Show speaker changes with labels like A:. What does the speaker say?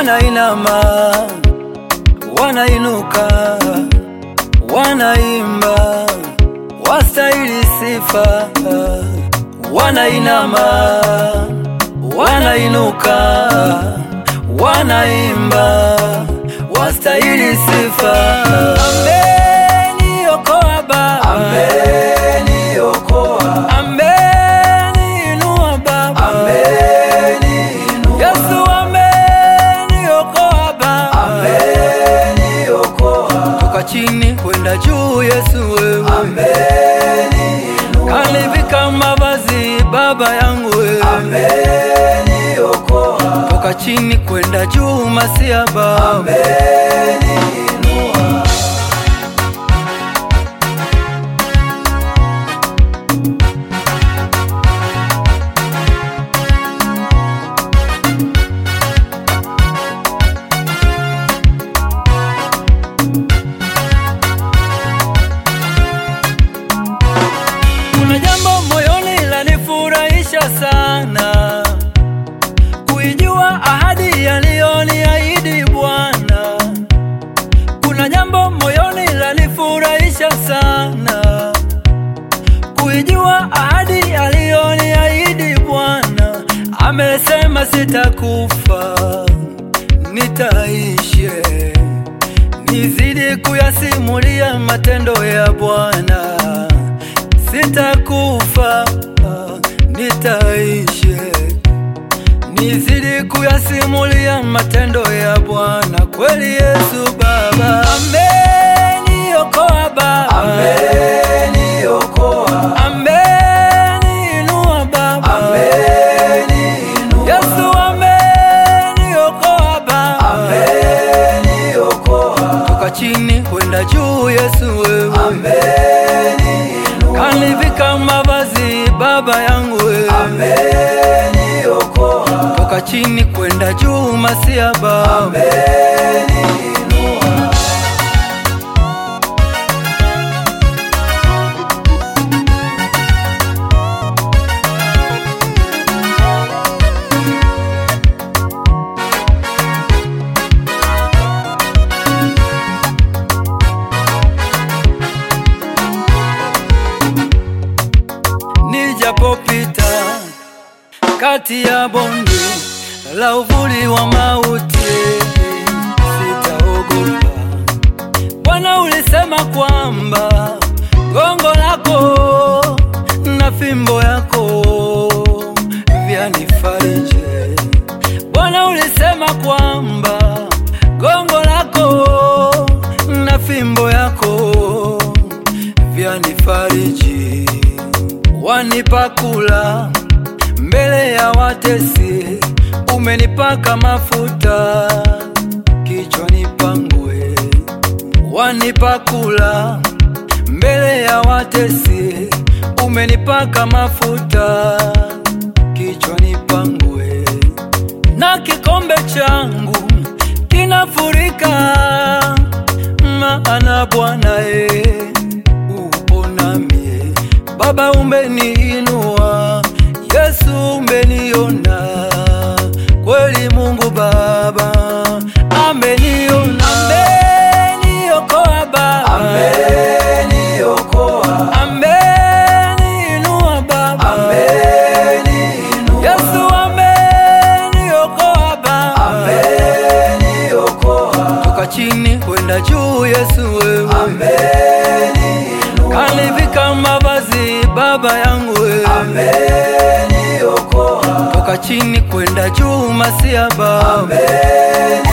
A: wanainama, wanainuka, wanaimba, wastahili sifa. Wanainama, wanainuka, wanaimba, wastahili sifa. Ameniokoa Baba, ameniokoa, ameniinua Baba, ameniinua. Yesu ameniokoa Baba, ameniokoa. Toka chini kwenda juu, Yesu wewe, ameniinua. Kanivika mavazi Baba yangu wewe, ameniokoa. Toka chini kwenda juu, Masia Baba, ameniinua. Kuna jambo moyoni lanifurahisha sana, kuijua ahadi aliyoniahidi Bwana. Kuna jambo moyoni lanifurahisha sana, kuijua ahadi aliyoniahidi Bwana. Amesema sitakufa, nitaishi nizidi kuyasimulia matendo ya Bwana. Sitakufa, nitaishi nizidi kuyasimulia matendo ya Bwana. Kweli Yesu Baba ameniokoa, Baba ameniokoa, ameniinua Baba, ameniinua. Yesu ameniokoa, Baba ameniokoa, toka chini kwenda juu. Yesu wewe ameniinua, kanivika mavazi Baba yangu wewe ameniokoa, toka chini kwenda juu. Masia Baba ameniinua. Nijapopita kati ya bonde la uvuli wa mauti, sitaogopa. Bwana, ulisema kwamba gongo lako na fimbo yako vyanifariji. Bwana, ulisema kwamba gongo lako na fimbo yako vyanifariji wanipa kula mbele ya watesi, umenipaka mafuta kichwani pangu, wanipa kula mbele ya watesi, umenipaka mafuta kichwani pangu, na kikombe changu kinafurika, maana Bwana e upo nami Baba umeniinua, Yesu umeniona, kweli Mungu Baba ameniona, ameniokoa Baba, ameniokoa, ameniinua Baba, ameniinua, Yesu ameniokoa Baba, ameniokoa, toka chini kwenda juu, Yesu wewe ameniinua, kanivika mavazi Baba yangu wewe ameniokoa, toka chini kwenda juu, Masia Baba